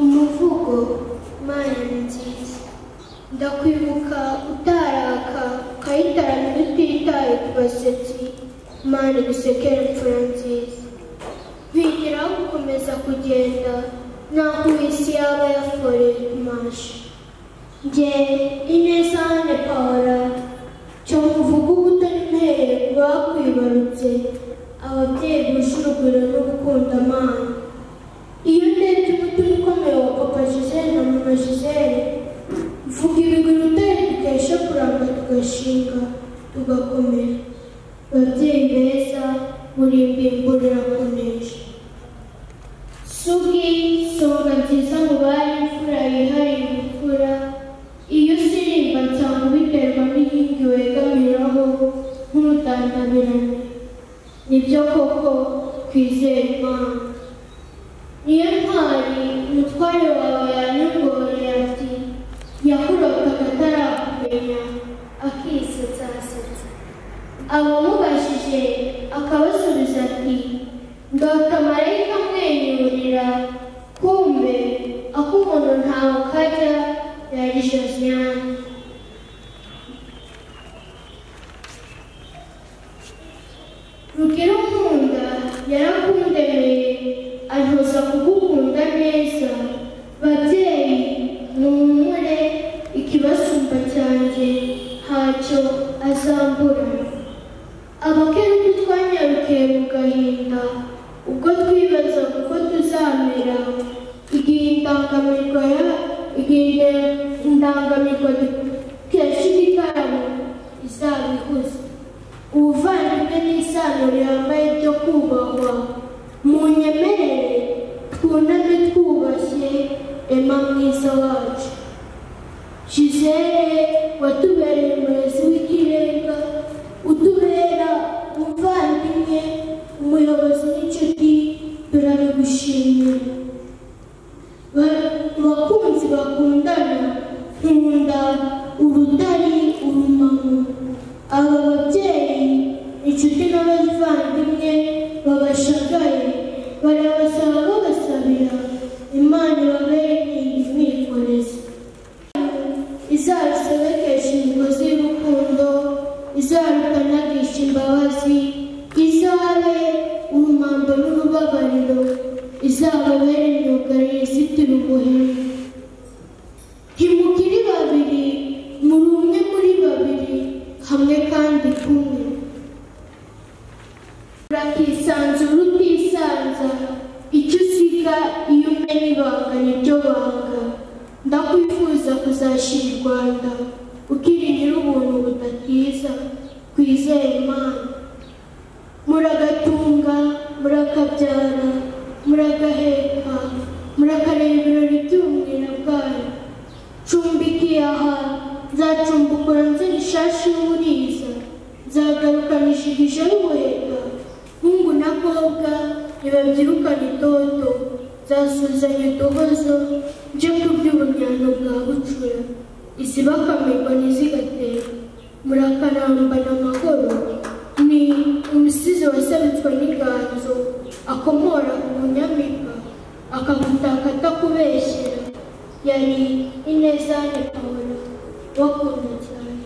umuvugo mana nziza ndakwibuka utaraka ukayitaramira utitaye ku basetsi mana dusekere imfura nziza bigiraho gukomeza kugenda naho isi yaba yaforeye kumasha njye ineza hane pawara cyo mvuga ubutoni mpereye ku bakwibarutse ababyeyi buje urugwiro no gukunda amana iyo ndebye umutima ukomeye wa papa gisele na mama gisele mvuga ibigwi utari dukesha kuramba tugashinga tugakomera babyeyi beza muri mbimburira kunesha sugi songa nziza mu bari imfura yihariye imfura iyo usirimbwa nsanga ubiterwa n'inkingi wegamiraho nk'urutandabirane nibyo koko twizera imana niyo ntwari umutware wawe yanyongoreye ati yakurotaga atarakumenya akisetsa asetsa abamubajije akabasubiza ati ndota marayika amwenyurira kumbe ak'umuntu ntawe kajya yari josiane rugero nkunda yarakundemeye antoza kugukunda neza babyeyi muhumure ikibasumba cyanjye ntacyo azambura abakerubi twanyarukiye mu gahinda ubwo twibaza uko tuzamera igihe indangamirwa ya igihe indangamirwa dukesha igitaramo izabihuza ubuvandimwe n'isano rihambaye byo kubahwa mu nyemerere twuname twubashye ema mwiza wacu jizere watubereye umurezi w'ikirenga utubera umuvandimwe umuyobozi n'inshuti turabigushimira Ba- bakunzi bakundana nkunda urutari urumamu aba babyeyi inshuti n'abavandimwe babashagaye barabasaba babasabira imana babereye imwikorezi izarusabekesha imigozi y'urukundo izarukanagisha imbabazi izabe urumambo n'urubabariro izababere imyugari yizitira umuhembe ntimukiri babiri muri umwe muri babiri hamwe kandi kumwe urakisanzura utisanza icyo usiga iyo umenya ibanga niryo banga ndakwifuza kuzashyira u rwanda ukiringira ubuntu budatiza twizere imana muragatunga murakabyara muragaheka murakareba ibirori by'ubumwira bwayo cumbikiye aha nzacumbukura nzira ishashi y'uburiza nzagarukanishije ije y'ubuheta hungu na kobwa ntibabyirukana itoto nzasuzanya uduhozo nje kubyuba uburyano bwa bucura izibakamirwa ntizigatera murakarambana amahoro ni umusizi wasabitswe n'iganzo akomora ku bunyamika akagutaka atakubeshyera yari ineza ya pawulo bakunda cyane